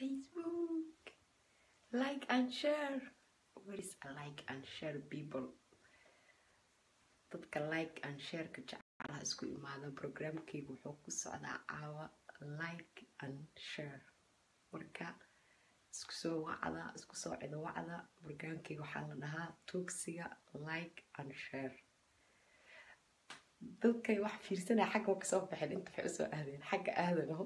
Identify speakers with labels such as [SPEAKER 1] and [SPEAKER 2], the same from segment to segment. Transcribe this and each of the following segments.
[SPEAKER 1] Facebook. Like and share. What is a like and share people? Dadka like and share ka jecelaha isku imaada programkayga wuxuu ku socdaa caawa like and share. Marka isku soo wacda isku soo cido wacda programkayga waxaa la dhahaa tuugsiga like and share. dadkay wax fiirsanaya xagga waa kasoo baxeen inta waxay usoo aadeen xagga aadano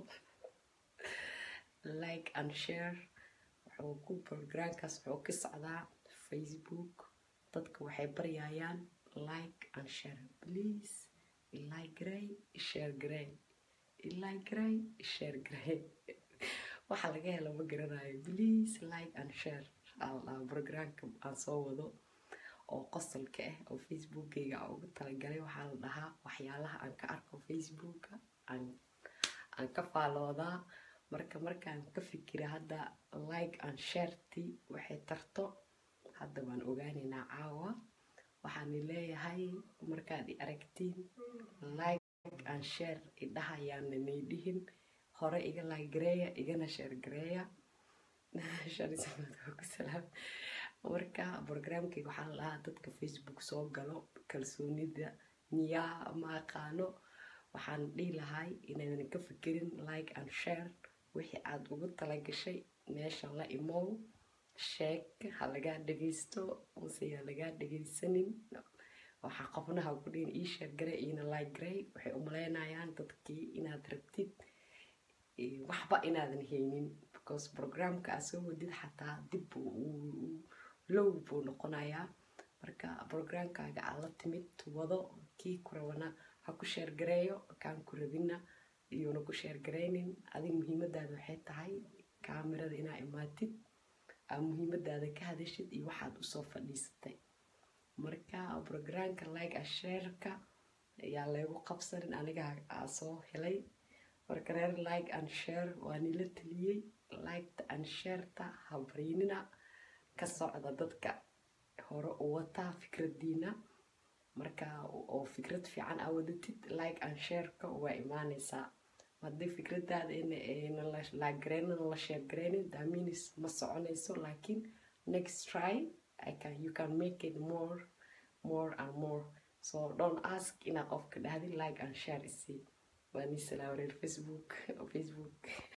[SPEAKER 1] like and share wuxuu ku programkaas wuxuu ka socdaa facebook dadka waxay baryayaan like and share please like gray share gray like gray share gray waxa laga helo ma garanayo please like and share programka aan soo wado oo qosolka ah oo facebookgayga aan ugu talagalay waxaa la dhahaa waxyaalaha aan ka arko facebooka aan ka faaloodaa marka markaan ka fikira hadda like and sharety waxay tarto hadda waan ogaaneynaa caawa waxaani leeyahay markaad i aragtiin like and share idhahayaana nay dhihin hore iga like gareeya igana share gareeya sharisamadkusalaam marka programkayga waxaa la dhahaa dadka facebook soo galo kalsoonida miyaa ma aqaano waxaan dhihi lahay inaydan ka fikirin like and share wixii aada ugu talagashay meesha la imow sheeg ha lagaa dhagaysto mase ha lagaa dhagaysanin waxaa qofnaha ku dhihin ii sheer gare iina like garay waxay umaleynayaan dadkii inaad rabtid waxba inaadan haynin because programka aad soo wadid xataa dib low buu noqonayaa marka programkaaga aad la timid wado kii ku rabana ha ku sheergareeyo kaan ku rabina iyuuna ku sheergaraynin adig muhiimadaada waxay tahay kaamirada inaa imaatid aa muhiimadaada ka hadashid iyo waxaad usoo fadhiisatay marka programka like a shareka ayaa leegu qabsanin aniga aa soo helay marka reer like and share waa nila taliyey liketa and shareta ha barinina ka socda dadka hore u wataa fikradiina marka oo fikrad fiican aa wadatid like and shareka waa imaaneysaa haddii fikradaada ina lagareynana la sheergareynin daminis ma soconayso laakiin next try I can, you can make it more more and more so don't ask inaa qofka dhahdin like and share isi waa ni salaa wareer facebook facebook